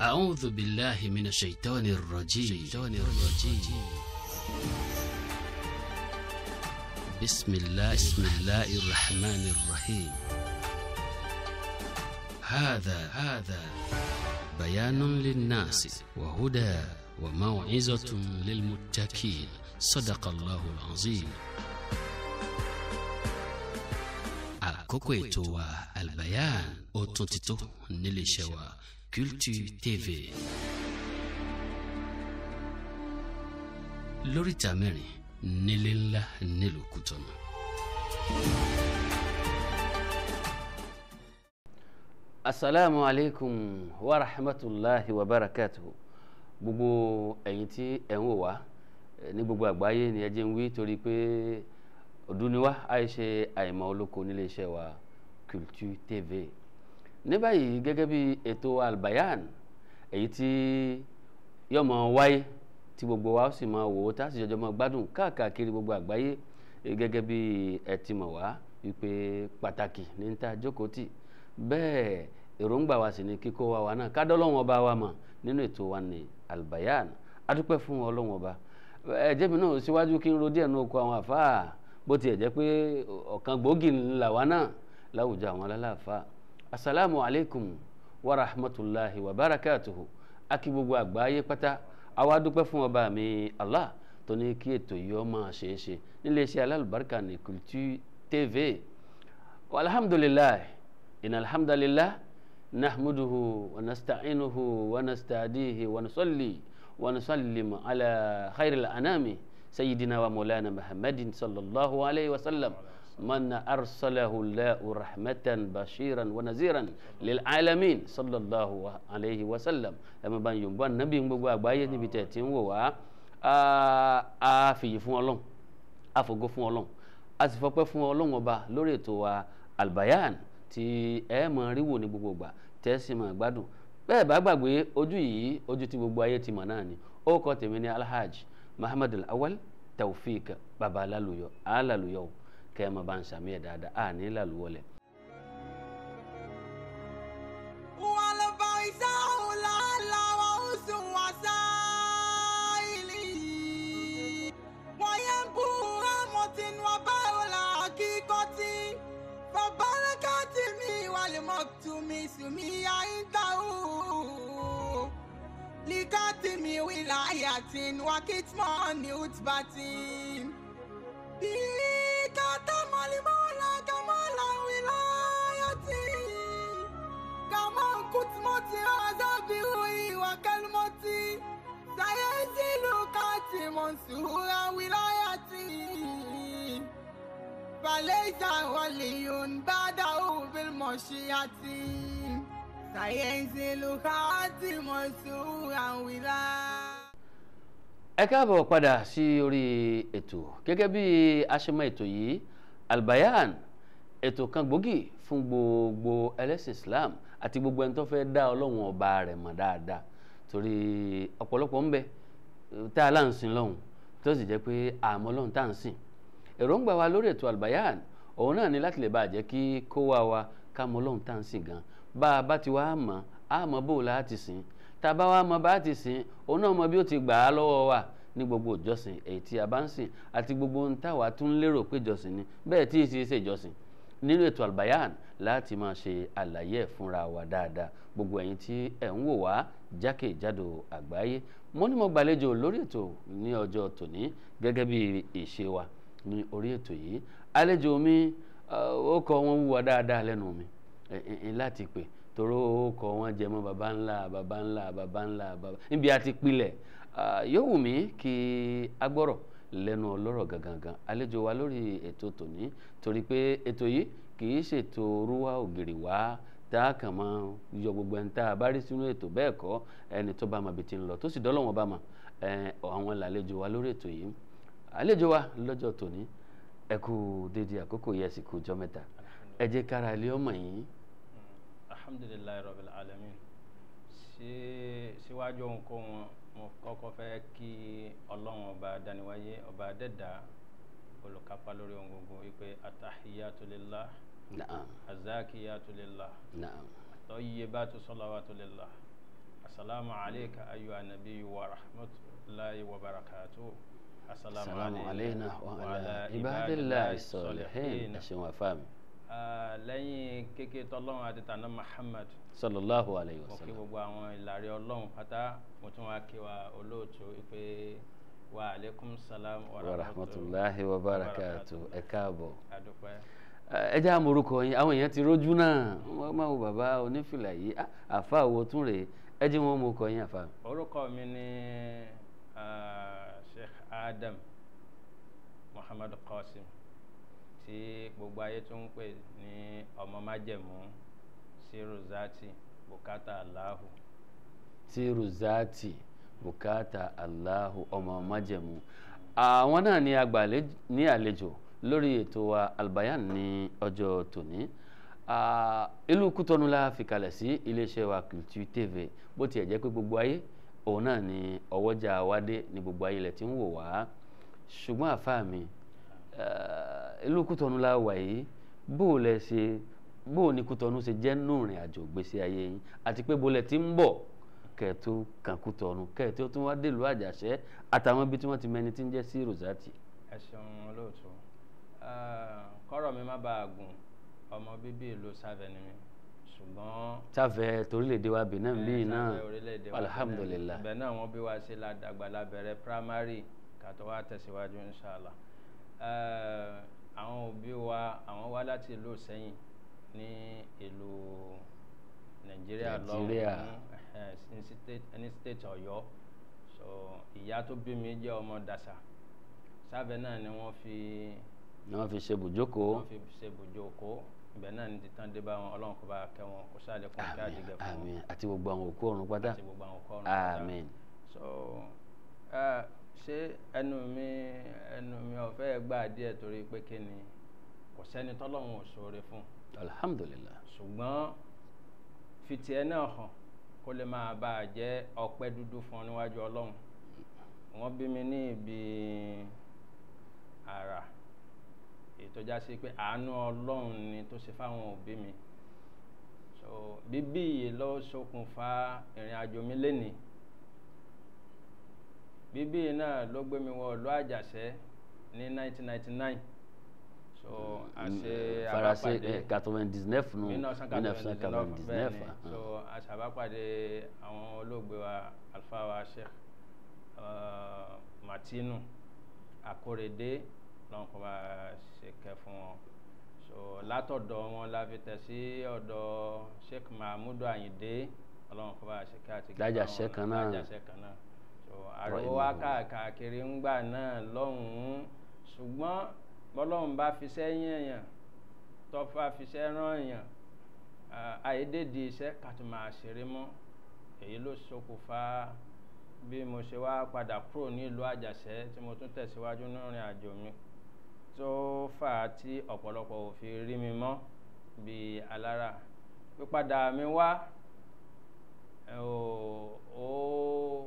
أعوذ بالله من الشيطان الرجيم الشيطان الرجيم بسم الله بسم الله الرحمن الرحيم هذا هذا بيان للناس وهدى وموعظة للمتقين صدق الله العظيم àkókò ètò wa albayan ó tún ti tó níléeṣẹ́ wa Culture TV lóríta mẹ́rin nílé ńlá nílùú Kútọ̀nù. asalaamu aleykum wa rahmatulahi wa barakatuhu gbogbo ẹ̀yin tí ẹ ń wò wá ní gbogbo àgbáyé ni ẹ jẹ́ ń wí torí pé òdùnníwá àìṣe àìmọ̀ olóko nílé iṣẹ́ wa Culture TV ní báyìí gẹ́gẹ́ bí ètò albayan èyí tí yóò máa wáyé tí gbogbo wa ó sì máa wò ó tá a sì jọjọ máa gbádùn káàkiri gbogbo àgbáyé gẹ́gẹ́ bí ẹ ti mọ̀ wá wípé pàtàkì ní ta jókòó tì bẹ́ẹ̀ èròǹgbà wa sì ni kíkó wa wa náà kádọ́lọ́wọ́n ọba wa mọ̀ nínú ètò wa ní albayan adúpẹ́ fún ọlọ́wọ́n ọba ẹ̀jẹ̀ mi náà síwájú kí n ro díẹ̀ nínú oko àwọn àfáà bó tiẹ̀ jẹ́ pé ọ̀kan gbòógì ńlá wa náà láwùjọ àwọn alálàáfáà asalaamu alaykum wa rahmatulahi wa barakatuhu akí gbogbo àgbáyé pátá àwa dúpẹ́ fún ọba mi allah tó ní kí ètò yìí ó máa ṣeé ṣe nílé iṣẹ́ alálùbáríkà ní Culture TV alhamdulilayi in alhamdulilah nahmuduhu wa nasta'inuhu wa nasta'dihi wa nusalli wa nusallim ala khairil anami sayyidina wa maulana muhammadin sallallahu alayhi wa sallam من أرسله الله رحمة بشيرا ونذيرا للعالمين صلى الله عليه وسلم ẹ̀mọ́ bá ń yòǹbọ̀ nàbí gbogbo àgbáyé níbi tẹ̀ tí ń wò wá a fìyì fún ọlọ́run a fògo fún ọlọ́run a sì fọpẹ́ fún ọlọ́run ọba lórí ètò wa albayan tí ẹ mọ̀ rí wò ní gbogbo ìgbà tẹ́ sì mọ̀ gbádùn bẹ́ẹ̀ bá gbàgbé ojú yìí ojú tí gbogbo ayé ti mọ̀ náà ni ó kọ́ tèmi ní alhaj muhammad al-awwal taofik baba alaluyo alaluyo kẹ́ ẹ máa bá ń sàmì ẹ̀ dáadáa a ní làlúwọlẹ̀. likatimi wilayatin wakitmani utbatin كتم المولى كمال ولايتي كما كتمتي عذابي وكلمتي سيزيل كاتم سهورا ولايتي فليس ولي بعده بالمشيئة سينزل خاتم سهورا ولايتي ẹ káàbọ̀ padà sí orí ètò gẹ́gẹ́ bí aṣemọ ètò yìí albayan ètò kan gbòógì fún gbogbo ẹlẹ́sìn islam àti gbogbo ẹni tó fẹ́ dá ọlọ́run ọba rẹ̀ mọ̀ dáadáa torí ọ̀pọ̀lọpọ̀ ń bẹ tá a là ń sìn lọ́hùn tó sì jẹ́ pé àmọ́ ọlọ́run tá à ń sìn èròǹgbà wa lórí ètò albayan òun náà ni láti lè bá a jẹ́ kí kó wá wa ká mọ̀ ọlọ́run tá à ń sìn gan bá a bá ti wá mọ̀ á mọ̀ bó o láti sìn tàbá wa mọ bá ti sìn òun náà mọ bí ó ti gbà á lọ́wọ́ wa ní gbogbo ìjọsìn èyí tí a bá ń sìn àti gbogbo ohun táwa tún lérò pé ìjọsìn ni bẹ́ẹ̀ tí ì sì ṣe ìjọsìn nínú ètò albayan láti máa ṣe àlàyé ẹ̀ fúnra wa dáadáa gbogbo ẹ̀yin tí ẹ̀ ń wò wá jákèjádò àgbáyé mo ní mo gbàlejò lórí ètò ní ọjọ́ tòní gẹ́gẹ́ bí ìṣe wa ní orí ètò yìí àlejò mi ó kọ wọn wúwa dáadáa lẹ́nu mi láti pè toro kọ wọn jẹ mọ́ baba ńlá baba ńlá baba ńlá baba níbi àti pilẹ̀ yóò wù mí kí agbọ́rọ̀ lẹ́nu ọlọ́rọ̀ gangan àlejò wa lórí ètò tòní torí pé ètò yìí kì í ṣètò rúwá ògiri wá tá a kàn máa yọ gbogbo ẹni tá a bá rí sínú ètò bẹ́ẹ̀ kọ́ ẹni tó bá ma bi ti ń lọ tó sì dọ́lọ́wọ́n bá ma àwọn làlejò wa lórí ètò yìí àlejò wa lọ́jọ́ tòní ẹ kú dédé àkókò yẹ sì kú jọ mẹ́ta ẹ jẹ́ kára ilé ọmọ yìí alhamdulilayi rabbil alamin ṣe síwájú ohunkóhun mo kọ́kọ́ fẹ́ kí ọlọ́run ọba dániwáyé ọba dẹ́dà olùkápá lórí ohun gbogbo wípé atahiyatu lillah naam azakiyatu lillah naam tayyibatu salawatu lillah asalaamu alayka ayu anabi wa rahmatulahi wa barakatu salamu alayna wa ala ibadillahi salihin ẹ ṣeun àfàmì Ah, lẹ́yìn kékeré tọ́lọ́run àti tànà muhammad sallallahu alayhi wa mo kí sallam gbogbo àwọn ìlàrí ọlọ́run pátá mo tún wá kí wa olóòtú pé wa aleykum salam wa wa rahmatulahi wa barakatu ẹ káàbọ̀ adúpẹ́ ẹ jẹ́ àmorúkọ yín àwọn èèyàn ti rójú náà wọ́n máa wo bàbá onífìlà yìí Ah, àfa wo tún rèé ẹ jẹ́ wọn mú kọ yín àfa orúkọ mi ni ah, sheikh adam muhammad qasim tí gbogbo ayé tún ń pè ní ọmọ májẹ̀mú siruzati bukata allahu tíru zaati bukata allahu ọmọ májẹ̀mú àwọn náà ni àgbà ní àlejò lórí ètò wa albayan ní ọjọ́ tòní Ah, ìlú kútọ́nù la fi kalẹ̀ sí iléeṣẹ́ wa Culture TV bó tiẹ̀ jẹ́ pé gbogbo ayé òun náà ni ọwọ́jà wádé ní gbogbo ayé lẹ̀ tí ń wò wá ṣùgbọ́n àfa mi eh, ìlú kútọ́nù la wà yìí bó o lẹ ṣe bó o ní kútọ́nù ṣe jẹ́ nù rìn àjò gbèsè ayé yín àti pé bó lẹ ti ń bọ̀ kẹ́ẹ̀tó kan kútọ́nù kẹ́ẹ̀tó tún wá dèlú àjàṣẹ́ àtàwọn ibi tí wọ́n ti mẹni tí ń jẹ́ sí rosati. ẹ ṣeun olóòtú Ah, kọ́rọ̀ mi má bàa gùn ọmọ bíbí ìlú sáfẹ́ ni mi ṣùgbọ́n sáfẹ́ torílẹ̀-èdè wa benin Eh, bíi náà sáfẹ́ orílẹ̀-èdè wa alhamdulilah ibẹ̀ náà wọ́n bí wá sí ládàgbà lábẹ́rẹ́ primary kàtó wá tẹ̀síwájú inshallah Eh, àwọn òbí wa àwọn wá láti ìlú sẹ́yìn ní ìlú nàìjíríà Nàìjíríà. lọ́hùn-ún ní state- ní state ọ̀yọ́ so ìyá tó bí mi jẹ́ ọmọ dàsà sábẹ́ náà ni wọ́n fi ni wọ́n fi ṣe bùjókòó wọ́n fi ṣe bùjókòó ibẹ̀ náà ni títàn dé bá wọn ọlọ́run kó bá kẹ́ wọn kó sáré kún kí àmín àdìgẹ́ fún wọn àmín àti gbogbo àwọn òkú ọ̀run pátá àti gbogbo àwọn kọ́ ọ̀run pátá. àmín so ẹ ṣé ẹnu mi ẹnu mi ò fẹ́ gbà díẹ̀ torí pé kí ni kò sẹ́ni tọ́lọ́run ò ṣoore fún alhamdulilah ṣùgbọ́n fìtì ẹ náà hàn kó lè máa bá a jẹ́ ọpẹ́ dúdú fún ọ níwájú ọlọ́run wọ́n bí mi ní ibi àrà ètò já sí pé àánú ọlọ́run ni tó ṣe fáwọn òbí mi so bíbí yìí ló ṣokùnfà ìrìn àjò mi lénìí bíbí yìí náà ló gbé mi wọ ìlú àjàṣẹ́ ní 1999 so àṣe faransé àbápàdé quatre-vingt-dix-neuf nù 1999 bẹ́ẹ̀ ni ah. so aṣàbápàdé àwọn olóògbé wa alfa wa sheikh uh, martinu akorede lọ́n kó bá ṣe kẹ́ fún wọn so látọ̀dọ̀ wọn la fi tẹ̀ sí ọ̀dọ̀ sheikh mahmudu ayinde ọlọ́run kó bá ṣe kẹ́ àti Lájàṣẹ́ kan náà. lájàṣẹ́ kan náà so àríwó wa Rahimahullah. káàkiri ńgbà náà lọ́hùn-ún ṣùgbọ́n bọ́lọ́run bá fi sẹ́yìn èèyàn tọ́fà fiṣẹ́ rán èèyàn ah, àìdèdè iṣẹ́ ká tó máa ṣeré mọ́ èyí ló ṣokùnfà bí mo ṣe wá padà kúrò ní ìlú àjàṣẹ́ tí mo tún tẹ̀síwájú nírìn àjò mi tó fà á tí ọ̀pọ̀lọpọ̀ ò fi rí mi mọ́ bíi alára pípadà mi wá ẹ, ó ó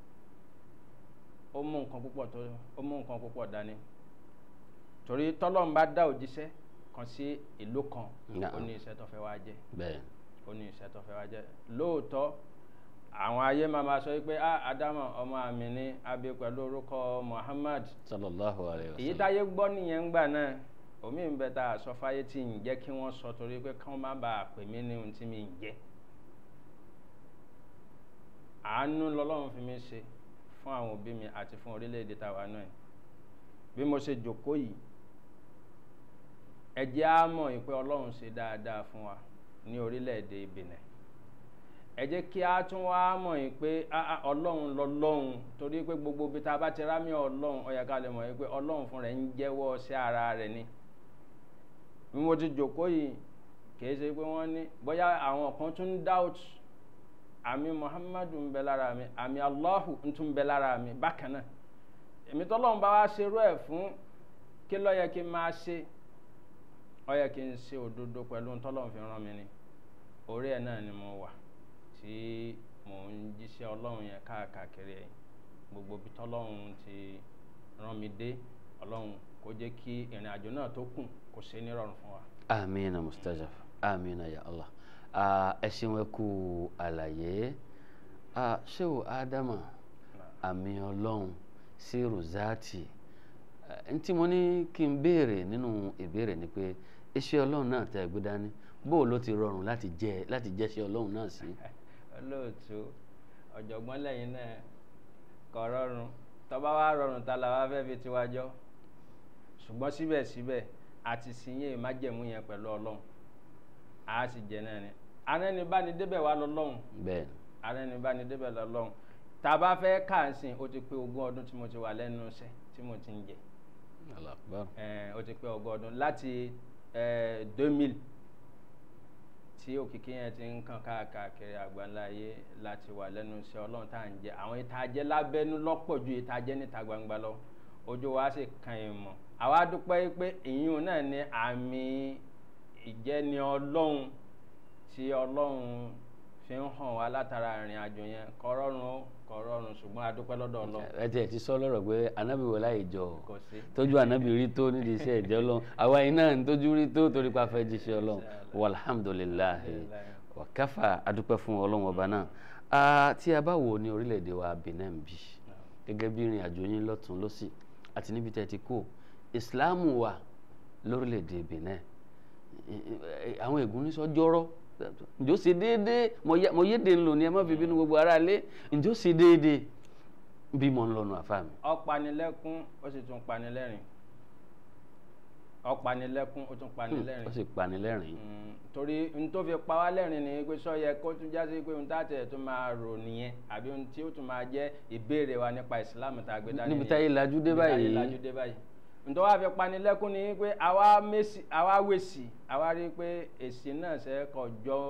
ó mú nǹkan púpọ̀ tó ó mú nǹkan púpọ̀ dání torí tọ́lọ́run bá dá òjíṣẹ́ kan sí ìlú kan Naam. ó ní iṣẹ́ tó fẹ́ wá jẹ́ bẹ́ẹ̀ ó ní iṣẹ́ tó fẹ́ wá jẹ́ lóòótọ́ àwọn ayé máa ma sọ pé ah adamu ọmọ àmì ni abi pẹ̀lú orúkọ muhammad sallallahu alayhi wa èyí sallam táyé gbọ́ nìyẹn ń gbà náà omi ń bẹ tá a sọ fáyé tí ń jẹ́ kí wọ́n sọ torí pé káwọn má bàa pè mí ní ohun tí mi ń jẹ́ àánú lọ́lọ́run fi mí ṣe fún àwọn òbí mi àti fún orílẹ̀-èdè tàwa náà bí mo ṣe jòkó yìí ẹ jẹ́ á mọ̀ yìí pé ọlọ́run ṣe dáadáa fún wa ní orílẹ̀-èdè Benin ẹ jẹ́ kí a tún wá mọ̀ yìí pé ah, ah, ọlọ́run lọ́lọ́run torí pé gbogbo ibi tá a bá ti rámì ọlọ́run ó yẹ ká lè mọ̀ yìí pé ọlọ́run fún rẹ̀ ń jẹ́wọ́ sí ara rẹ̀ ni bí mo ti jòkó yìí kìí ṣe pé wọ́n ní bóyá àwọn kan tún ń doubt àmì Muhammadu ń bẹ lára mi àmì Allahu ń tún bẹ lára mi bákan náà èmi tọ́lọ́run bá wá ṣerú ẹ̀ fún kí ló yẹ kí n máa ṣe ó yẹ kí n ṣe òdodo pẹ̀lú ohun tọ́lọ́run fi rán mi ni orí ẹ̀ náà ni mo wà tí mò ń jíṣẹ́ ọlọ́run yẹn káàkiri ẹ̀yìn gbogbo ibi tọ́lọ́run ti rán mi dé ọlọ́run kó jẹ́ kí ìrìn àjò náà tó kù kó ṣe nírọ̀rùn fún wa. amina mustajab amina ya allah Ah, ẹ ṣeun ẹ kú àlàyé Ah, ṣéwò ádámà àmì ọlọ́run sí rosati n tí mo ní kí n béèrè nínú ìbéèrè ni pé iṣẹ́ ọlọ́run náà tẹ́ ẹ gbé dání bó ló ti rọrùn láti jẹ́ láti jẹ́ṣẹ́ ọlọ́run náà sí. olóòtú ọ̀jọ̀gbọ́n lẹ́yìn náà kò rọrùn tọ́ba wa rọrùn ta la wá fẹ́ fi tiwájọ́ ṣùgbọ́n síbẹ̀síbẹ̀ àti sìnyẹ́ ìmájẹ̀mú yẹn pẹ̀lú ọlọ́run a sì jẹ náà ni arẹ́nibánidébẹ̀ wa lọ́lọ́run bẹ́ẹ̀ arẹ́nibánidébẹ̀ lọ́lọ́run tá a bá fẹ́ káàsìn ó ti pé ogún ọdún tí mo ti wà lẹ́nu iṣẹ́ tí mo ti ń jẹ ni Allahu Akbar. Eh, ó ti pé ogún ọdún láti deux mille tí òkìkí yẹn ti ń kàn káàkiri àgbáńlá ayé láti wà lẹ́nu iṣẹ́ ọlọ́run tá à ń jẹ àwọn ìtajẹ́ lábẹ́nú lọ́pọ̀ ju ìtajẹ́ níta gbangba lọ ojú wa sì kan ìmọ̀ àwa dúpẹ́ pé ìyún náà ní àmì ìjẹni ọlọ́run tí ọlọ́run fi ń hàn wá látara ìrìn àjò yẹn kò rọrùn ó kò rọrùn ṣùgbọ́n a dúpẹ́ lọ́dọ̀ ọlọ́run ẹ tiẹ̀ ti sọ lọ́rọ̀ pé anábì wọlé àìjọ kò sí. tójú anábì rí tó nídìí iṣẹ́ ìjọ ọlọ́run àwa yìí náà ń tójú rí tó torí pa fẹ́ jíṣẹ́ ọlọ́run walhamdulilahi wàkàfà adúpẹ́ fún ọlọ́run ọba náà Ah, tí a bá wò ní orílẹ̀-èdè wa Benin bí gẹ́gẹ́ bí ìrìn àjò yín lọ́tún lọ́sì àti níbi tẹ́ ti kó ìsìláàmù wà lórílẹ̀-èdè Benin àwọn ègún ní sọ́jọ́rọ́ ǹjọ́ ṣe déédéé mo yéde ń lò ní ẹ má fi bínú gbogbo ara lé ǹjọ́ ṣe déédéé bí mo ń lọ́nu àfa mi. ó panilẹ́kún ó sì tún panilẹ́rìn ó panilẹ́kún ó tún panilẹ́rìn ó sì panilẹ́rìn. Mm, torí n tó fi pa wá lẹ́rìn ni pé sọ yẹ kó tún jásí pé ohun tá a tẹ̀ tó máa rò nìyẹn àbí ohun tí ó tún máa jẹ́ ìbéèrè wa nípa ìsìlámù tá a gbé dání níbi nìyẹn. táyé lajú dé Níbi táyé báyìí lajú dé báyìí ntọ́ wá fi panilẹ́kún ni pé àwa mèsì àwa wèsì àwa rí i pé èsì náà ṣe kọjọ́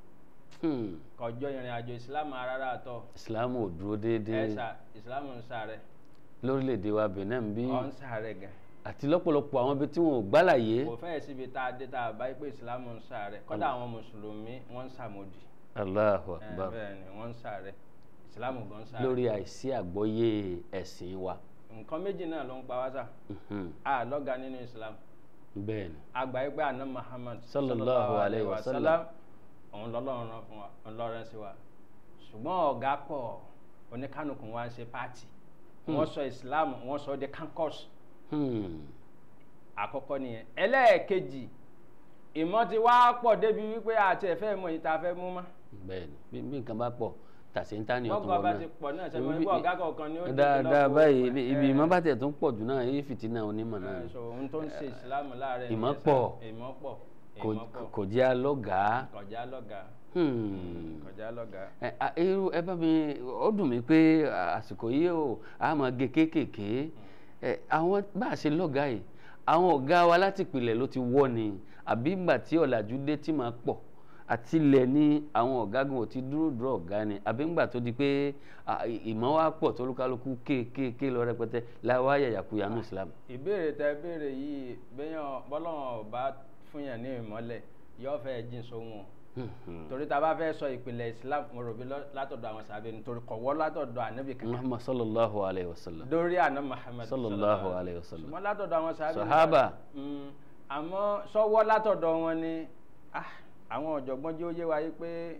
hmm, kọjọ́ ìrìn àjò ìsìlámù rárá àtọ̀ ìsìláàmù ò dúró déédéé ẹ̀sà ìsìlámù ń sàrẹ̀ lórílẹ̀‐èdè wa Benin bí ọ̀ ń sàrẹ̀ gan àti lọ́pọ̀lọpọ̀ àwọn ibi tí wọn ò gbálàyé kò fẹ́ẹ̀ síbi tá a dé tá a bá yí pé ìsìlámù ń sàrẹ̀ kọ́dà àwọn mùsùlùmí wọ́n ń sàmódì Allahu Eh, Akbar bẹ́ẹ̀ ni wọ́n ń sàrẹ̀ ìsìlámù gan sàrẹ̀ lórí àìsí àgbọ́yé ẹ̀sìn wa nǹkan méjì náà ló ń pa wá sà Mhm, á lọ́ga nínú ìsìlámù bẹ́ẹ̀ ni àgbà yìí pé àná Muhammad Sallallahu alayhi wa sallam. òun lọ́lọ́run rán fún wa òun lọ́rẹ́ sí wa ṣùgbọ́n ọ̀gá pọ̀ oníkánukù wa ń ṣe pààtì wọ́n sọ ìsìlámù wọ́n sọ de kankos Hmm, àkọ́kọ́ nìyẹn ẹlẹ́ẹ̀kejì ìmọ̀ ti wá pọ̀ débi wípé àti ẹ̀fẹ́ mọ̀ yìí tá a fẹ́ mú mọ́ bẹ́ẹ̀ ni bí bí nǹkan bá pọ̀ tàṣíńtà ni ọ̀tún bọ́kọ̀ wọn bá náà ti pọ̀ náà sẹ́mi Ibi- wípé ọ̀gá kọ̀ọ̀kan ni ó dé dáadáa lọ́wọ́ báyìí ẹ̀. ibi ibi ìmọ̀ bá tẹ̀ tún pọ̀ jù náà èyí fìtínà onímọ̀ náà ẹ̀ ni so ohun tó ń ṣe ìsìlámù láàárẹ̀ ìmọ̀ nìyẹn sà. pọ̀. ìmọ̀ pọ̀ kò- ìmọ̀ pọ̀ kò jẹ́ alọ́gàá kọjá lọ́gàá Hmm. kọjá lọ́gàá ẹ a- irú ẹ bá mi ó dùn mí pé àsìkò yìí ó a máa gé kéékèèké ẹ àwọn bá a ṣe lọ́gàá yìí àwọn ọ̀gá wa láti ìpìlẹ̀ ló ti wọ́ ni àbí ìgbà tí ọ̀làjú dé tí máa pọ̀ àti ilẹ̀ ní àwọn ọ̀gágun ò ti dúró dúró ọ̀gá ni àbí ńgbà tó di pé à, ìmọ̀ wa pọ̀ tó lúkálukú kéékèèké lọ rẹpẹtẹ láwa yàyàkuyà ní Islam. ìbéèrè tẹ béèrè yìí bẹ́yàn bọ́lọ́wọ́n ò bá fún yàn ní ìmọ́lẹ̀ yóò fẹ́ jìn sóhun o torí tá a bá fẹ́ sọ ìpìlẹ̀ Islam mo rò bí lọ- látọ̀dọ̀ àwọn sàbẹ̀ nítorí kọ̀wọ́ látọ̀dọ̀ ànábì kankan Muhammad sallallahu alayhi wa sallam lórí àná Muhammad sallallahu alayhi wa sallam ṣùgbọ́n látọ̀dọ̀ àwọn sàbẹ̀ Sahaba. Mm, àmọ́ sọ́wọ́ látọ̀dọ̀ wọn ni ah, àwọn ọ̀jọ̀gbọ́n jẹ́ ó yé wa yí pé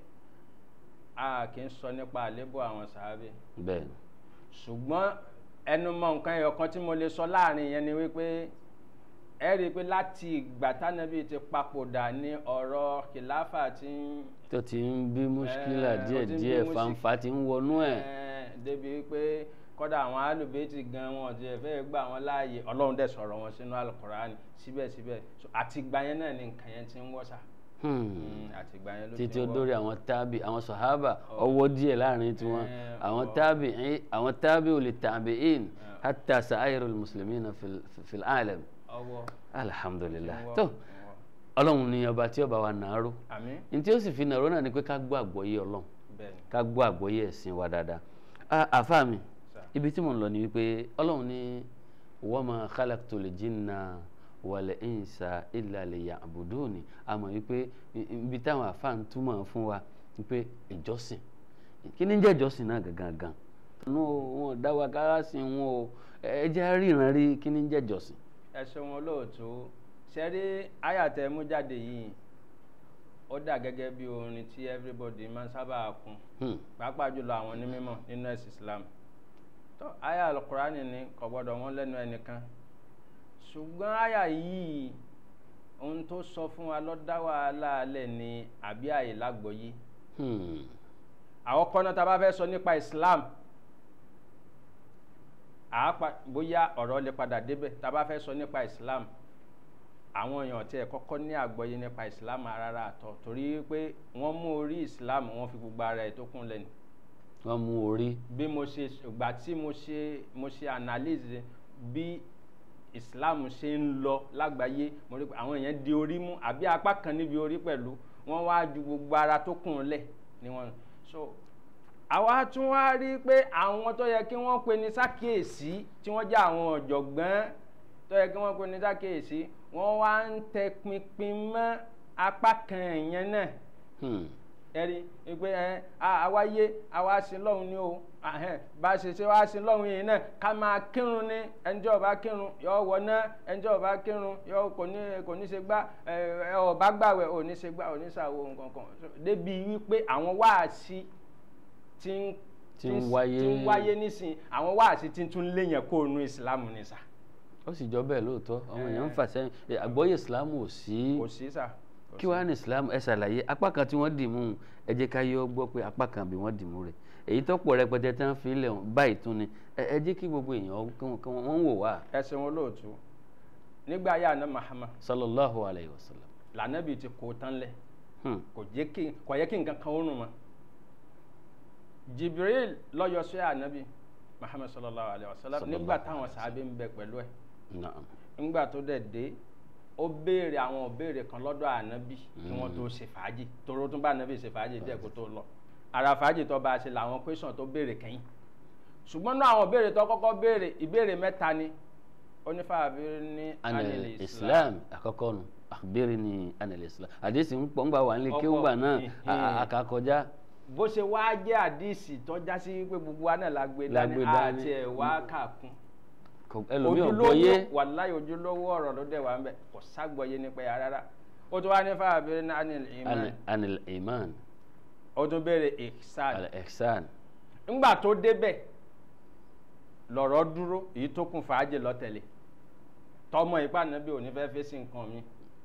a kì í sọ nípa àlébù àwọn sàbẹ̀ bẹ́ẹ̀ ni ṣùgbọ́n ẹnu mọ nǹkan ẹyọ kan tí mo lè sọ láàrin yẹn ni wípé ẹ rí i pé láti ìgbà tánábì ti papòdà ní ọ̀rọ̀ kìláfà tí ń tó ti ń bí muskila Eh, ó díẹ̀ ti ń bí díẹ̀ musi- fanfa ti ń wọnú ẹ̀. eh, débi wípé kọ́dà àwọn alùbẹ́tì gan wọn ti fẹ́ gbà wọn láàyè ọlọ́run dẹ̀ sọ̀rọ̀ wọn sínú alukurani síbẹ̀síbẹ̀ So, àtìgbà yẹn náà ni nǹkan yẹn ti ń wọ́sà Hmm. àtìgbà yẹn ló ti títí ń ó wọ́ dórí àwọn tábì àwọn sọ̀hábà ọwọ́ díẹ̀ láàrin tiwọn Eh, àwọn ọwọ́. tábì àwọn tábì ò lè tàbí in hatta sa'ayru muslimina fil fil alam ọwọ́ alhamdulillah ti ń wọ́, tó ti ń wọ́. ọlọ́run ní ọba tí ọba wa nàáró àmín ní tí ó sì fi nàáró náà ni pé ká gbọ́ àgbọ́yé ọlọ́run bẹ́ẹ̀ ni ká gbọ́ àgbọ́yé ẹ̀sìn wa dáadáa Ah, àfa mi sà. ibi tí mo ń lọ ni wípé ọlọ́run ní wa ma khalaqtul jinna wal insa illa liya'buduni àmọ́ wípé i- ibi táwọn àfa ń túmọ̀ fún wa wípé ìjọsìn kí ni ń jẹ́ ìjọsìn náà gangan gan nù wọn ò dá wa kára sí wọn o ẹ jẹ́ ríran rí kí ni ń jẹ́ ìjọsìn. ẹ ṣeun olóòtú ṣẹ́rí àyàtẹ̀ mú jáde yìí ó dà gẹ́gẹ́ bí orin tí everybody máa ń sábà kún Hmm. pàápàá jùlọ àwọn onímọ̀ nínú ẹ̀sìn Islam tó àyà alukurani ni kò gbọ́dọ̀ wọ́n lẹ́nu ẹnìkan ṣùgbọ́n àyà yìí ohun tó sọ fún wa ló dá wàhálà alẹ́ ni àbí àyè lágbọ́yé Hmm. àwọn kọ́nà tá a bá fẹ́ sọ nípa Islam àápa bóyá ọ̀rọ̀ lè padà débẹ̀ tá a bá fẹ́ sọ nípa Islam àwọn èèyàn tí ẹ kọ́kọ́ ní àgbọ́yé nípa Islam rárá àtọ̀ torí pé wọ́n mú orí Islam wọ́n fi gbogbo ara ẹ̀ tó kún lẹ́nu wọ́n mú orí bí mo ṣe ìgbà tí mo ṣe mo ṣe analyse bí Islam ṣe ń lọ lágbàáyé mo rí pé àwọn èèyàn di orí mú àbí apá kan níbi orí pẹ̀lú wọ́n wá ju gbogbo ara tó kùn lẹ̀ ni wọ́n so àwa tún wá rí pé àwọn tó yẹ kí wọ́n pe ní sákèésí tí wọ́n jẹ́ àwọn ọ̀jọ̀gbọ́n tó yẹ kí wọ́n pe ní sákèésí wọ́n wá ń tẹ pinpin mọ́ apá kan ìyẹn náà Hmm. ẹ̀rí pé ẹ àwa yé àwa sí lọ́hùn ni o ahẹ́n, bá a ṣe ṣe wá sí lọ́hùn yìí náà ká máa kírun ní ẹnjẹ́ ọba kírun yọ wọ náà ẹnjẹ́ ọba kírun yọ kò ní kò ní ṣe gbá ẹ ẹ, ọba gbàwẹ̀ ò ní ṣe gbá ò ní ṣàwò nǹkan kan débi wípé àwọn wáàsí tí ń Tí ń wáyé. tí ń wáyé nísìnyí àwọn wáàsí tí ń tún léyìn kó nu ìsìlámù ní sà ó sì jọ bẹ́ẹ̀ lóòótọ́ àwọn èèyàn ń Eh. fà sẹ́yìn Eh, àgbọ́yé ìsìlámù ò sí kò sí sà. kò kí sí. wàá ní ìsìlámù ẹ ṣàlàyé apá kan tí wọ́n dì mú un ẹ jẹ́ ká yọ gbọ́ pé apá kan bí wọ́n dì mú rẹ̀ èyí tó pọ̀ rẹpẹtẹ tí wọ́n fi lẹ̀ hàn báyìí tún ni ẹ ẹ jẹ́ kí gbogbo èèyàn kí wọ́n- kí wọ́n wọ́n wò wá ẹsẹ̀ wọn lóòtú nígbà yà ná Muhammad sallallahu alayhi wa sallam. lànàbì ti kó tán lẹ̀ Hmm. kò jẹ́ kí kò yẹ kí nǹkan kan ó rùn mọ́ Jibril lọ́yọ̀ sí ànábì Muhammad sallallahu alayhi wa sallam Sallallahu nígbà alayhi táwọn wa sàábé ń bẹ pẹ̀lú ẹ̀ Naam. nígbà tó dẹ̀ dé ó béèrè àwọn òbéèrè kan lọ́dọ̀ ànábì kí wọ́n tó ṣe fàájì toró tún bá ànábì ṣe fàájì díẹ̀ kó tó lọ ara fàájì tó bá a ṣe làwọn question tó béèrè kẹ́yìn ṣùgbọ́n náà àwọn òbéèrè tó kọ́kọ́ béèrè ìbéèrè mẹ́ta ni onífàbí ní anil islam àkọ́kọ́ nu akhbirni anil islam àdéhùn ń pọ̀ ńgbà wà nílé kí ó gbà náà a- a- àkàkọjá bó ṣe wá jẹ́ àdìsí tọ́já sí pé gbogbo wa náà la gbé La dání gbé dání. àti ẹ̀ wá kàkún kò- ẹlòmíì ò gbọ́yé wàláyé ojúlówó ọ̀rọ̀ ló dẹ̀ wá ń bẹ̀ kò ságbọ́yé nípa ẹ̀ rárá ó tún wá ní fàbí ní anil iman Anil- anil iman ó tún béèrè ihsan al ihsan ńgbà tó débẹ̀ lọ̀rọ̀ dúró èyí tó kún fàájì lọ́tẹ̀lé tọmọ ipá nàbí òní fẹ́ fèsì nǹkan mi.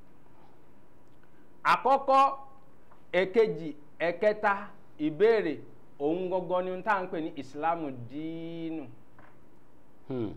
àkọ́kọ́ èkejì ẹ̀kẹta ìbéèrè òun gangan ni tá à ń pè ní ìsìlámù díínù Hmm.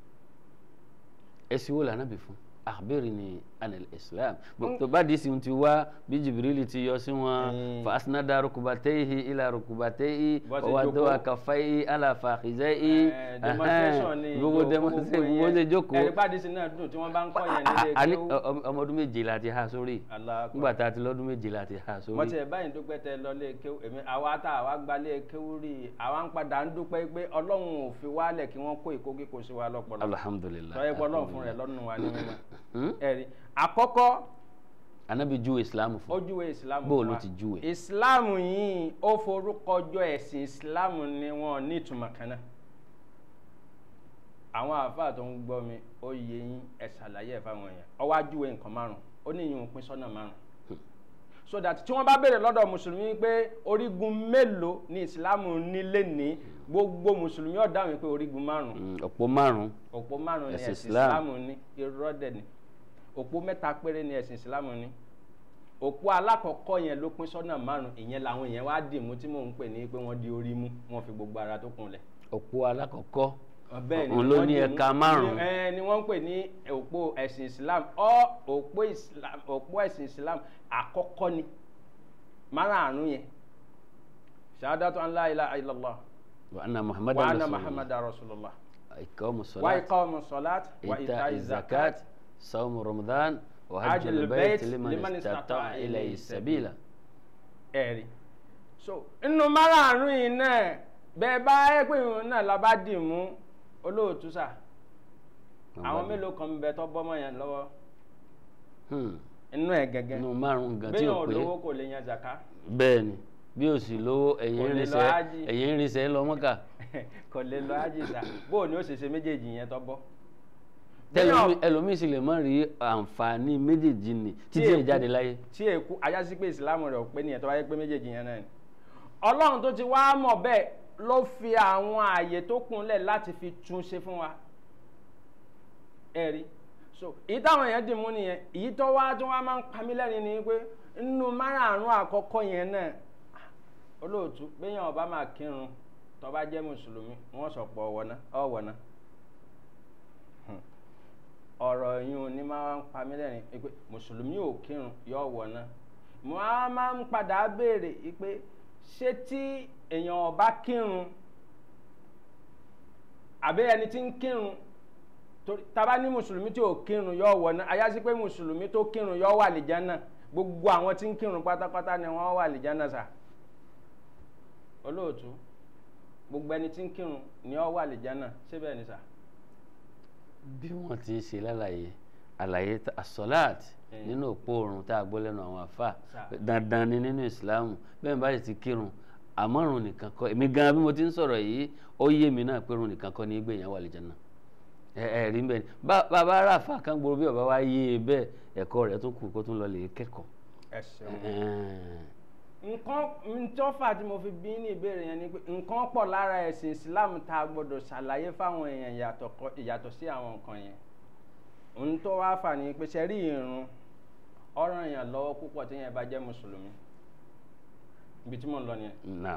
èsì wo lànà bí fún akhbirni anil islam Bó- tó bá di sin ti wá bí jibrili ti yọ sí wọn Mm. fa asnada rukubatayhi ila rukubatayhi Bó ṣe wa wada'a jókòó. kaffayhi ala fakhidhayhi Eh, demonstration ni gbogbo demonstration gbogbo ṣe jókòó ẹ̀rí pàdé sí náà dùn tí wọ́n bá ń kọ́ yẹn nílé a ní kéwú. ọ- ọmọ ọdún méje la ti ha sórí Allahu Akbar. nígbà tá a ti lọ́dún méje la ti ha wọ́n sórí ti ẹ̀ báyìí dúpẹ́ tẹ lọ lé kéwú èmi àwa tá àwa gba lé kéwú rí i àwa ń padà ń dúpẹ́ pé ọlọ́run ò fi wálẹ̀ kí wọ́n kó ìkókí kó sí wa lọ́pọ̀lọpọ̀ alhamdulilah tọ́yẹ pé ọlọ́run fún rẹ̀ lọ́nù wa ní mímọ́ Hmm? ẹ̀rí àkọ́kọ́ anabi ju islam fún ojúwe ìsìlámù Bó fún ló wa. ti júwe? ìsìlámù yìí ó forúkọ jọ ẹ̀sìn ìsìlámù ni wọn ní ìtumọ̀ kan náà àwọn àáfàá tó ń gbọ́ mi ó yẹ yín ẹ ṣàlàyé ẹ̀ fáwọn èèyàn ó wá júwe nǹkan márùn ó ní ìyún pín sọ́nà márùn so that tí wọ́n bá béèrè lọ́dọ̀ mùsùlùmí pé orígun mélòó ni ìsìlámù nílé ní gbogbo mùsùlùmí ó dáhùn pé orígun márùn Hmm, ọ̀pọ̀ márùn òpó márùn ni Ẹ̀sìn ẹ̀sìn Islam. ìsìlámù ní irọ́ dẹ̀ ni òpó mẹ́ta péré ni ẹ̀sìn ìsìlámù ní òpó alákọ̀ọ́kọ́ yẹn ló pín sọ́nà márùn ìyẹn làwọn èèyàn wá dì mú tí mò ń pè ní pé wọ́n di orí mú wọ́n fi gbogbo ara tó kunlẹ̀ ọ̀pọ̀ alákọ̀ọ́kọ́ bẹ́ẹ̀ ni òun ló wọ́n ní dì mú- ẹ̀ka márùn-ún. ni- ẹ, ni wọ́n ń pè ní òpó ẹ̀sìn islam ọ òpó islam òpó ẹ̀sìn islam àkọ́kọ́ ni márààrún yẹn ṣahadatu an la ilaha illallah wa anna wa muhammadan anna rasulullah muhammadan rasulullah ikamu wa salat iqamu salat wa ita ita'i zakat zakat sawmu ramadan wa Hajjul hajjul bayt bayt liman liman istata'a istata'a ilayhi ilayhi sabila ẹ̀rí so inú márààrún yìí náà bẹ́ẹ̀ bá ẹ pé ìrun náà la bá dì mú olóòtú sà àwọn mélòó kan ń bẹ tó bọ́mọ yẹn lọ́wọ́ Hmm. inú ẹ̀ gẹ́gẹ́ inú márùn gan tí bẹ́ẹ̀ ò ò pé lówó kò lè yan zaka bẹ́ẹ̀ ni bí o sì lówó ẹ̀yìn Kò lè lọ irinṣẹ́ hájì. ẹ̀yìn irinṣẹ́ lọ mọ́kà kò lè lọ ájìsà bóò ni ó ṣe ṣe méjèèjì yẹn tó bọ́ tẹlomi Bẹ́ẹ̀- ẹlòmíì sì lè má rí àǹfààní méjèèjì ni títí èkú- ẹ̀ jáde láyé tí èkú ajásí pé ìsìlámù rẹ̀ ò pé nìyẹn tó wáyé pé méjèèjì yẹn náà ni ọlọ́run tó ti wá mọ̀ bẹ́ẹ̀ ló fi àwọn ààyè tó kúnlẹ̀ láti fi tún ṣe fún wa ẹ rí so èyí táwọn èèyàn dì mú nìyẹn èyí tó wá tó wá máa ń pa mí lẹ́rìn ni pé nínú márààrún àkọ́kọ́ yẹn náà olóòtú béèyàn ọba máa kírun tó bá jẹ́ mùsùlùmí wọ́n sọ pọ̀ ọ̀wọ́ná ọ̀wọ́ná ọ̀rọ̀ yìí ní máa ń pa mí lẹ́rìn pé mùsùlùmí ò kírun yóò wọ̀ná mo á máa ń padà béèrè pé ṣé tí èèyàn ọba kírun àbí ẹni tí ń kírun torí taba ní mùsùlùmí tí ò kírun yóò wọ̀ná ayásí pé mùsùlùmí tó kírun yóò wà lìjánà gbogbo àwọn tí ń kírun pátápátá ni wọ́n wà lìjánà sà olóòtú gbogbo ẹni tí ń kírun ni ó wà lìjánà síbẹ̀ ni sà. bí wọ́n ti ṣe lálàyé àlàyé ta- asọ́láàt Mm. nínú òpó oorun tá a gbọ́ lẹ́nu àwọn àfà Sà. dandan ni nínú ìsìláàmù bẹ́ẹ̀ bá sì ti kírun àmọ́rùn nìkan kọ́ èmi gan bí mo ti ń sọ̀rọ̀ yìí ó yé mi náà pé rùn nìkan kọ́ ní gbẹ̀yàn wà lìjánà ẹ ẹ rí bẹ́ẹ̀ ni Bá- bàbá aráàfà kan gbòòrò bí bàbá wa yé e bẹ́ẹ̀ ẹ̀kọ́ rẹ̀ tó kù kó tún lọ lè kẹ́kọ̀ọ́ ẹ ṣeun. Ẹ̀ẹ́n. nǹkan ntọ́fà tí mo fi bí ní ìbéèrè yẹn ni pé nǹkan pọ̀ lára ẹ̀sìn Islam tá a gbọ́dọ̀ ṣàlàyé fáwọn èèyàn ìyàtọ̀ kọ- ìyàtọ̀ sí àwọn nǹkan yẹn ohun tó wá fà ní pé ṣe rí irun ọ̀ràn èèyàn lọ́wọ́ púpọ̀ tí yẹn bá jẹ́ mùsùlùmí ibi tí mò ń lọ nìyẹn Now,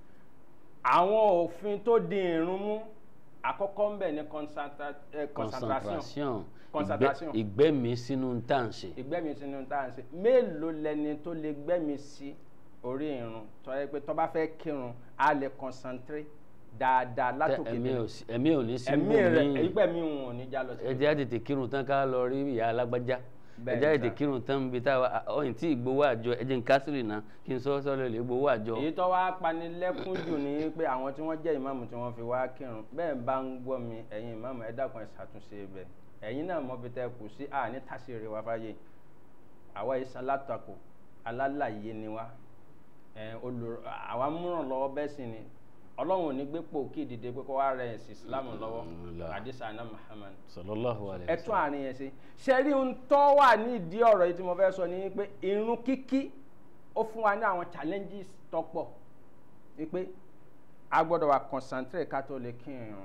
àwọn òfin tó di irun mú àkọ́kọ́ ń bẹ̀ ní concentra- eh, concentration concentration Concentration. ìgbẹ́- ìgbẹ́mi sínú tá à ń ṣe ìgbẹ́mi sínú tá à ń ṣe mélòó lẹni tó lè gbẹ́mi sí orí irun tó yẹ pé tó bá fẹ́ kírun á lè concentrate dáadáa Tẹ- látòkè ẹ̀mí délẹ̀ ò sí- ẹ̀mí ò ní sí ẹ̀mí rẹ̀ míì. ìgbẹ́mi wọn ò ní já lọ sí. ẹ jẹ́ á tètè kírun tán ká lọ rí ìyá alágbájá ẹ Bẹ́ẹ̀ jẹ́ á ni tètè sà. kírun tán bí táwa ọ̀yìn tí ìgbowó àjọ ẹ jẹ́ n kásìrì náà kí n sọ sọ́lẹ̀ lè gbowó àjọ. èyí tó wá panilẹ́kún jù ní pé àwọn tí wọ́n jẹ́ ìmáàmù tí wọ́n fi wá kírun bẹ́ẹ̀ bá ń gbọ́ mi ẹ̀yin ìmáàmù ẹ dákun ẹ ṣàtúnṣe ibẹ̀ ẹ̀yin náà mọ̀ bí tẹ́ kù sí àní tàṣírí wa fáyé àwa ìsan látakò alálàyé ni wa ẹ̀ olùrọ̀ àwa múràn lọ́wọ́ bẹ́ẹ̀ sì ni ọlọ́run ò ní gbé pò kí ìdìde pé kó wá rẹ̀ ẹ̀sìn Islam lọ́wọ́ Mm, la. àdìsá àná Muhammad sallallahu alaihi ẹ tún àárín yẹn ṣe ṣe rí ohun tó wà nídìí ọ̀rọ̀ yìí tí mo fẹ́ sọ ni pé irun kíkí ó fún wa ní àwọn challenges tó pọ̀ wípé a gbọ́dọ̀ wà concentrate ká tó lè kí irun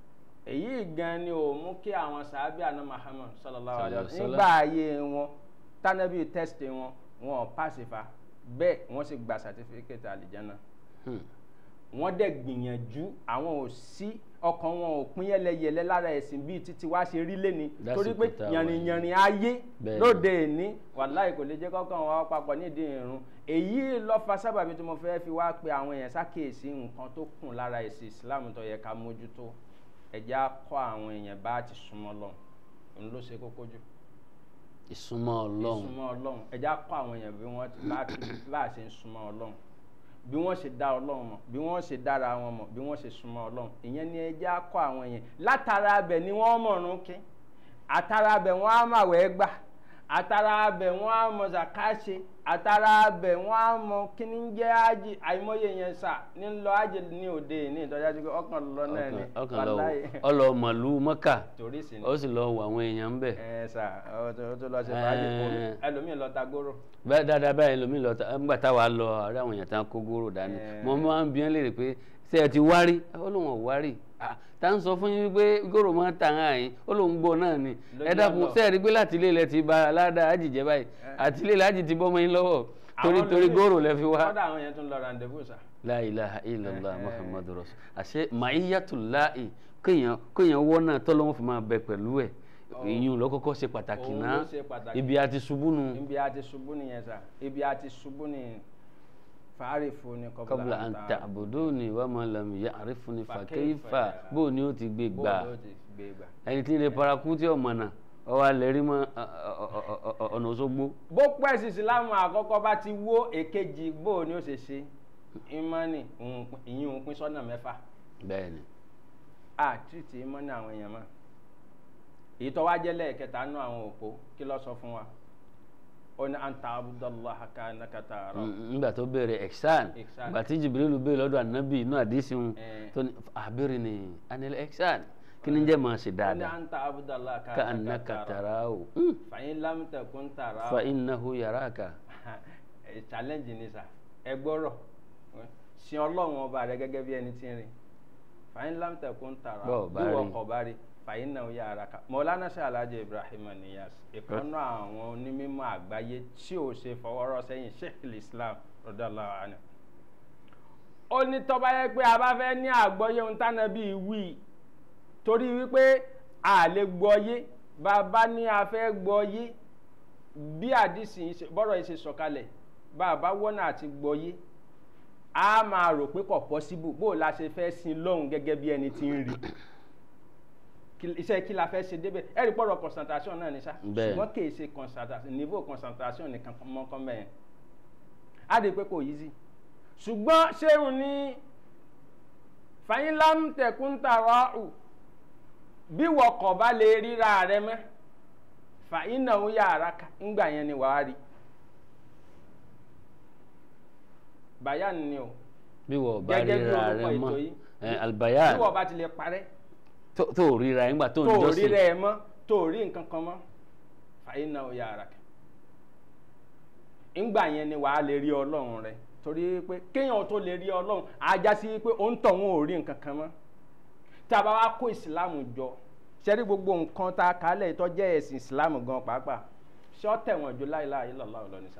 èyí gan ni ò mú kí àwọn sàábì àná Muhammad sallallahu alaihi wasallam Sallallahu nígbà ayé wọn tánàbí test wọn wọn ò pàṣípà bẹ́ẹ̀ wọ́n sì gba certificate àlìjáná Hmm. wọ́n dẹ̀ gbìyànjú àwọn ò sí ọkàn wọn ò pín yẹlẹyẹlẹ lára ẹ̀sìn bíi títí wá ṣe rí lẹ́ni Lásìkò torí pé tá a wà yànrìnyànrìn ayé Bẹ́ẹ̀ni. lóde ìní wàláì kò lè jẹ́ kọ́kàn wọn papọ̀ nídìí irun èyí ló fa sábàbí tí mo fẹ́ fi wá pe àwọn èèyàn sákèésí nǹkan tó kùn lára ẹ̀sìn Islam tó yẹ ká mójútó ẹ̀já kọ́ àwọn èèyàn bá ti súnmọ́ lọ òun ló ṣe kókó jù ìsúnmọ́ ọlọ́run ìsúnmọ́ ọlọ́run ẹ̀já kọ́ àwọn èèyàn bí wọ́n ti- bá ti- bá a ṣe ń súnmọ́ ọlọ́run bí wọ́n ṣe dá ọlọ́run mọ̀ bí wọ́n ṣe dára wọn mọ̀ bí wọ́n ṣe súnmọ́ ọlọ́run ìyẹn ni ẹ̀já kọ́ àwọn èèyàn látara abẹ ni wọ́n mọ̀rún kí àtara abẹ wọn á mà wẹ́ gbà àtara abẹ wọn á mọ zakaṣe àtara abẹ wọn á mọ kíní ń jẹ́ ájì àìmọye yẹn sà ní lọ ájì ní òde ní ìtọ́jà tó ọkàn lọ náà ni ọkàn ọkàn lọ wàláhì. wò- ọlọ màlúù mọ́kà torí sí ni ó sì lọ wọ àwọn èèyàn ń bẹ̀. ẹ sà ọ tó tó lọ ṣe fàájì kò Ẹ. ẹlòmíì lọ ta góró. bẹ́ẹ̀ dáadáa báyìí lomi lọ ta nígbà táwa lọ àárẹ̀ àwọn èèyàn tá ń kó góró dání Ẹ. mo máa ń bí wọn léèrè pé ṣé ẹ ti wárí ó lóun ò wárí Ah, tá ń sọ fún yín wípé góró máa ń tàn án yín ó lóun gbọ́ náà ni Lójú ẹ dákun ọlọ. ṣé ẹ rí pé láti ilé ilẹ̀ ti ba aládàá àjìjẹ́ báyìí àti ilé ilẹ̀ àjì ti bọ́ mọ́ yín lọ́wọ́ torí Àwọn torí lómi- góró lẹ fi wá. kọ́dà àwọn yẹn tún lọ rendezvous sà. la ilaha illallah Ẹ. muhammadu rasul àṣẹ màáyàtúláì kéèyàn kéèyàn wọ́n náà tọ́lọ́wọ́n fi máa bẹ pẹ̀lú ẹ̀ ìyún lọ́kọ́kọ́ ṣe pàtàkì Òun náà ló ṣe pàtàkì. ibi àti ṣubú nu ibi a ti ṣubú nìyẹn sà ibi a ti ṣubú nìyẹn fàárì fún ni kọ́bùlà à ń ta àbùdó ni wàá máa lam yà àrífún ni fàkẹ́yìfà bó ni ó ti gbé gbà bóòlù ó ti gbé gbà. ẹni tí ń lè parakú tí ọmọ náà ọwọ́ alẹ́ rí mọ́ ọ- ọ- ọ- ọ- ọ- ọ̀nà Òṣogbo bó pẹ́ sí ìsìlámù àkọ́kọ́ bá ti wó èkejì bó ni ó ṣe ṣe ìmánì òun pín- ìyín òun pín sọ́nà mẹ́fà bẹ́ẹ̀ ni àtúntì ìmánì àwọn èèyàn mọ́ èyí tó wá jẹ́ lẹ́ẹ̀kẹta nú àwọn òpó kí ló sọ fún wa ó ní anta abudulayi kanaka taara Mm, nígbà tó bẹ̀rẹ̀ ẹ̀xán Ihsan. ìgbà tí Jibrilu bẹ̀rẹ̀ lọ́dọ̀ ànábì inú àdísìn Eh. tó ní àbẹ̀rẹ̀ ni anil ẹ̀xán kí ni jẹ́ máa ṣe ó ní dáadáa anta abudulayi ka annaka tarahu fàyín lámùtẹ̀kùn tààrà fa innahu yaraka challenge ni sa ẹ gbọ́rọ̀ sin ọlọ́run ọba rẹ gẹ́gẹ́ bí ẹni tí ń rìn fàyín lámùtẹ̀kùn tààrà Bọ́ọ̀ bá bí wọ́n rí. kọ̀ bá rí fàyín náà yà ara ká mọ̀lánà ṣe alájẹ ibrahim niyas ìkànnà àwọn onímọ̀ àgbáyé tí ò ṣe fọwọ́rọ́ sẹ́yìn sheikh islam radiyallahu anhu ó ní tọ́ba yẹ pé a bá fẹ́ ní àgbọ́yé ohun tánà bíi wí torí wípé a lè gbọ́yé bàbá ní a fẹ́ gbọ́yé bí àdìsí yìí ṣe- bọ́rọ̀ yìí ṣe sọ̀kalẹ̀ bàbá wọ́nà àti gbọ́yé a máa rò pé kò pọ́síbù bó o la ṣe fẹ́ sin lọ́hùn gẹ́gẹ́ bí ẹni tí ń rí Kí- iṣẹ́ kí la fẹ́ ṣe débẹ̀ ẹ̀rí pọ̀rọ̀ concentration náà ní sá Bẹ́ẹ̀. ṣùgbọ́n kì í ṣe concentration niveau concentration nìkan mọ́kàn mẹ́yẹn á di pé kò easy ṣùgbọ́n ṣéun ní fàyínlám tẹ̀kúntàrọ̀ ù bí wọkọ̀ bá lè ríra rẹ mẹ́ fàyínà ó yàrá ká ńgbà yẹn ni wàá rí bayan ni o bí wọ́n bá Gẹ́gẹ́ bí ríra orúkọ rẹ ètò mọ́ yìí. ẹ, albayan bí wọ́n bá ti lè parẹ́ tó tó ríra nígbà tó ń tó rí jọ́sìn rẹ mọ́ tó rí nǹkan kan mọ́ fàyínà ó yàrá ká ńgbà yẹn ni wàá lè rí ọlọ́run rẹ torí pé kéèyàn tó lè rí ọlọ́run ajá sí pé ó ń tọ̀ wọn ò rí nǹkan kan mọ́ tá a bá wá kó ìsìláàmù jọ ṣẹ́rí gbogbo nǹkan tá a kálẹ̀ tó jẹ́ ẹ̀sìn ìsìláàmù gan pàápàá ṣé ó tẹ̀wọ̀n ju láìláà illallah lọ ní sá.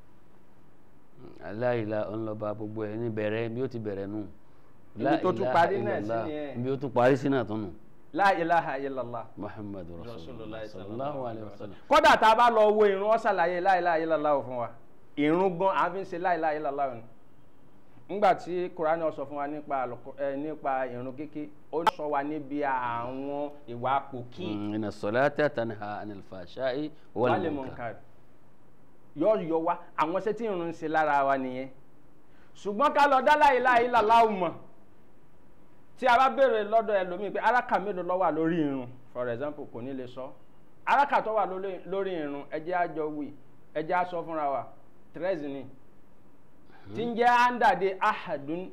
aláìla ọlọ́ba gbogbo ẹ̀ ní bẹ̀rẹ̀ bí ó ti bẹ̀rẹ̀ nù Ibi tó tún La parí ilaha náà sí illallah. nìyẹn. bí ó tún parí sí náà tún nù la ilaha illallah muhammadu rasulullah Rasulullah sallallahu alayhi wa sallam kódà tá a bá lọ wo ìrun ó ṣàlàyé la ilaha illallah fún wa ìrun gan a fi ń ṣe la ilaha illallah ni ńgbà tí kurani ó sọ fún wa nípa àlùkò- ẹ, nípa ìrun kíkí ó sọ wa níbi àwọn ìwà pòkì Mm, inna salata tanha anil fashai wal wálé munkar munkar yọ yọ wa àwọn iṣẹ́ tí ìrun ń ṣe lára wa nìyẹn ṣùgbọ́n ká lọ dá la ilaha illallah mọ̀ tí a bá béèrè lọ́dọ̀ ẹlòmíì pé araka mélòó ló wà lórí irun for example kò ní lè sọ araka tó wà lórí- lórí irun ẹ jẹ́ á jọ wí ẹ jẹ́ á sọ fúnra wa tírẹ́sì ni tí ń jẹ́ àǹdàdé ahadun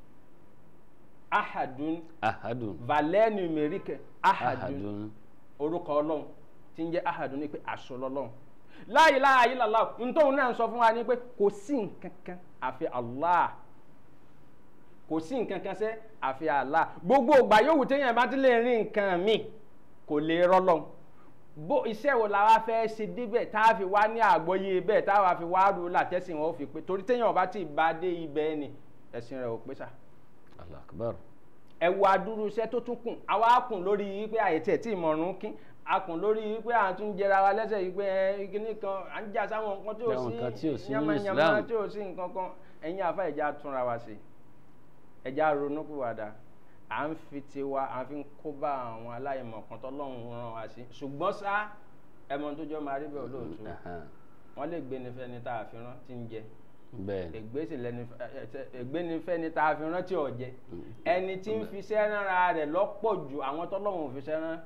ahadun ahadun valẹ́ numérique ahadun ahadun orúkọ ọlọ́run tí ń jẹ́ ahadun ní pé aṣọ lọ́lọ́run la ilaha illallah ntòun náà sọ fún wa ní pé kò sí nǹkan kan àfi Allah kò sí nǹkan kan sẹ́ àfi Allah gbogbo ìgbà yòówù téèyàn bá ti lè rí nǹkan mi kò lè rọ́lọ́run bó iṣẹ́ wo la wá fẹ́ ṣe débẹ̀ tá a fi wá ní àgbọ́yé bẹ́ẹ̀ tá a wá fi wá rú látẹ́sìn wọn ó fi pé torí téèyàn bá ti bá dé ibẹ̀ ni ẹ̀sìn rẹ̀ ò pé sà allah akbar ẹ wo adúrú iṣẹ́ tó tún kùn àwa kùn lórí wípé àyètí ẹ̀ tí ìmọ̀ràn kín a kùn lórí wípé à ń tún jẹra wa lẹ́sẹ̀ wípé ẹ kíní kan à ń jà sáwọn nǹkan tí ò Àwọn nǹkan tí ò sí sí nínú yamayama Islam. tí ò sí nǹkan kan ẹ̀yin àfa ẹ̀já túnra wa sí ẹ̀já ronúpìwàdà à ń fi tiwa à ń fi kó bá àwọn aláìmọ̀ kan tọ́lọ́run rán wa sí ṣùgbọ́n sá ẹmọ tó jọ máa rí bẹ́ẹ̀ olóòtú Aha. wọ́n lè gbé ní fẹ́ni tá a fi rán tí ń jẹ bẹ́ẹ̀ ni ègbé sì lẹni ègbé ni fẹ́ni tá a fi rán tí ò jẹ ẹni tí ń fiṣẹ́ ránra rẹ̀ lọ́pọ̀ ju àwọn tọ́lọ́run ò fiṣẹ́ rán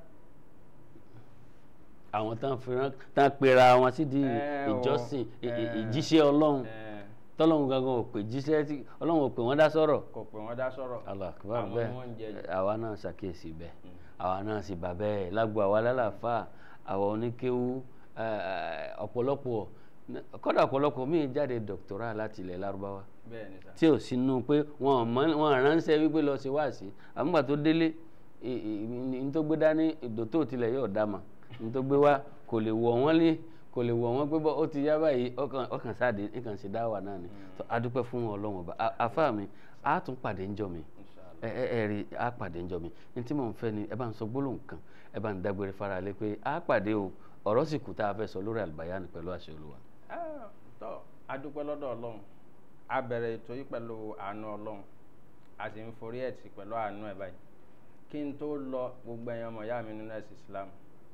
àwọn tán fìràn tán pera wọn sí di Ẹ o, ìjọsìn ì- ì- ẹ. ìjíṣẹ́ ọlọ́run ẹ̀, tọ́lọ́run gangan ò pè jíṣẹ́ tí ọlọ́run ò pè wọ́n dá sọ̀rọ̀ kò pè wọ́n dá sọ̀rọ̀ Allah akbar àwọn ni bẹ́ẹ̀ wọ́n ń jẹ jù. àwa náà ṣàkíyèsí bẹ́ẹ̀ àwa náà sì bà bẹ́ẹ̀ lágbo àwa lálàáfà àwa oníkéwú eh, ọ̀pọ̀lọpọ̀ kọ́dà ọ̀pọ̀lọpọ̀ míì jáde dọ̀kítọ́rà láti ilẹ̀ lárúbáwá bẹ́ẹ̀ ni sà tí ò sínú pé wọn ò mọ- wọn ránṣẹ́ wípé lọ sí wáàsí àmúgbà tó délé ní tó gbé dání ìdòtó tilẹ̀ yóò dá mà ní tó gbé wá kò lè wọ̀ wọ́n lé kò lè wọ̀ wọ́n pé bọ́ ó ti yá báyìí ọkàn ọkàn sáàdé nǹkan ṣe dáwà náà ni tó a dúpẹ́ fún ọlọ́run ọba A- àfáà mi a tún pàdé ńjọ́ mi Inshallah. ẹ ẹ ẹ rí a pàdé ńjọ́ mi ní tí mò ń fẹ́ ni ẹ bá ń sọ gbólóhùn kan ẹ bá ń dágbére fara lé pé a pàdé o ọ̀rọ̀ sì kù tá a fẹ́ sọ lórí àlùbáyánì pẹ̀lú àṣẹ olúwa. Ah, tọ́ a dúpẹ́ lọ́dọ̀ ọlọ́run a bẹ̀rẹ̀ ètò yìí pẹ̀lú àánú ọlọ́run a sì ń forí ẹ̀ tì pẹ̀lú àánú ẹ̀ báyìí kí n tó lọ gbogbo ẹ̀yin ọmọ ìyá mi nínú ẹ̀sìn Islam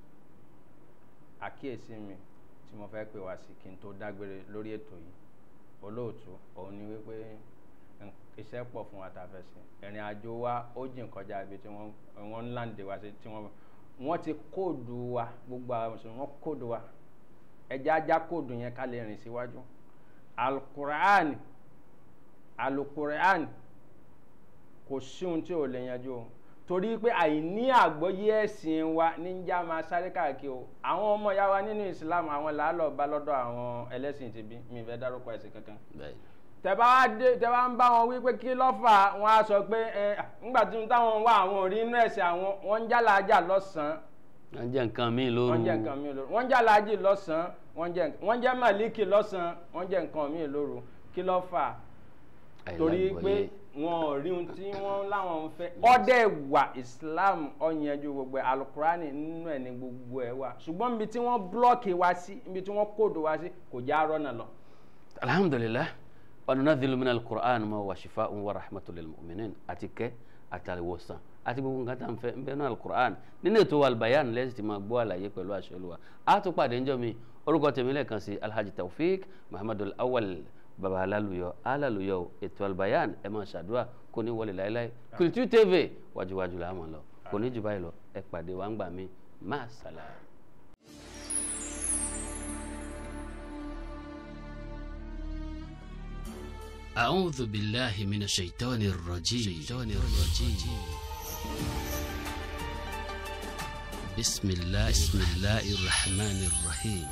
àkíyèsí mi tí mo fẹ́ pè wá sí kí n tó dágbére lórí ètò yìí olóòtú òun ni wípé n- iṣẹ́ pọ̀ fún wa tá a fẹ́ sí ìrìn àjò wa ó jìn kọjá ibi tí wọ́n wọ́n ń láǹdè wá sí tí wọ́n wọ́n ti kóòdù wa gbogbo àwọn mùsùlùmí wọ́n kóòdù wa ẹja ajá kóòdù yẹn ká lè rìn síwájú alukur'an alukur'an kò sí ohun tí ò lè yanjú o torí pé àìní àgbọ́yé ẹ̀sìn wa níjà máa sáré káàkiri o àwọn ọmọ ìyá wa nínú Islam àwọn làálọ̀ bá lọ́dọ̀ àwọn ẹlẹ́sìn tìbí mi fẹ́ dárúkọ ẹ̀sìn kankan bẹ́ẹ̀ tẹ́bá wá dé tẹ́bá ń bá wọn wí pé kí ló fà á wọn á sọ pé ẹ ńgbà tí táwọn wá àwọn òrí inú ẹ̀sìn àwọn wọ́n ń jálàájà lọ́sàn-án wọ́n jẹ́ nǹkan míì lóru wọ́n jẹ́ nǹkan míì lóru wọ́n jálàájì lọ́sàn-án wọ́n jẹ́ wọ́n jẹ́ màlíkì lọ́sàn-án wọ́n jẹ́ nǹkan míì lóru kí ló fà á torí pé àìlágbọ́yé. wọn ò rí ohun tí wọ́n láwọn ń fẹ́ ọdẹ wà Islam ọ̀yanjú gbogbo ẹ̀ alukurani nínú ẹ̀ ní gbogbo ẹ̀ wà ṣùgbọ́n ibi tí wọ́n blọ́ọ̀kì wá sí ibi tí wọ́n kóòdù wá sí kò já rọ́nà lọ. alhamdulilah wanunadhilu min alquran ma wa shifaa'un wa rahmatun lil mu'minin àti kẹ́ àtàlẹ́wọ̀sán àti gbogbo nǹkan tá à ń fẹ́ ń bẹ náà alukur'an nínú ètò albayan lẹ́sìn tí máa gbọ́ àlàyé pẹ̀lú àṣẹ Olúwa a tún pàdé ńjọ́ mi orúkọ tèmi lẹ́ẹ̀kan sí alhaji taofik muhammadu awal baba alaluyọ alaluyọ ètò albayan ẹ máa ṣàdúrà kò ní wọlé láéláé Kultu TV wájúwájú la mọ̀ lọ kò ní jù báyìí lọ ẹ pàdé wa ń gbà mí máa sàlàyé. أعوذ بالله من الشيطان الرجيم الشيطان الرجيم بسم الله بسم الله الرحمن الرحيم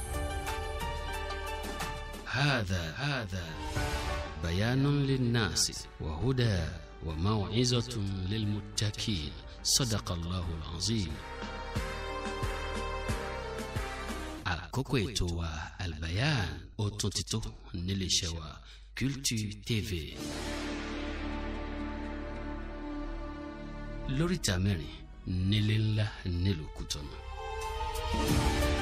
هذا هذا بيان للناس وهدى وموعظة للمتقين صدق الله العظيم àkókò ètò wa albayan ó tún ti tó níléeṣẹ́ wa Kultu TV lóríta mẹ́rin nílé ńlá nílùú Kútọ̀nù.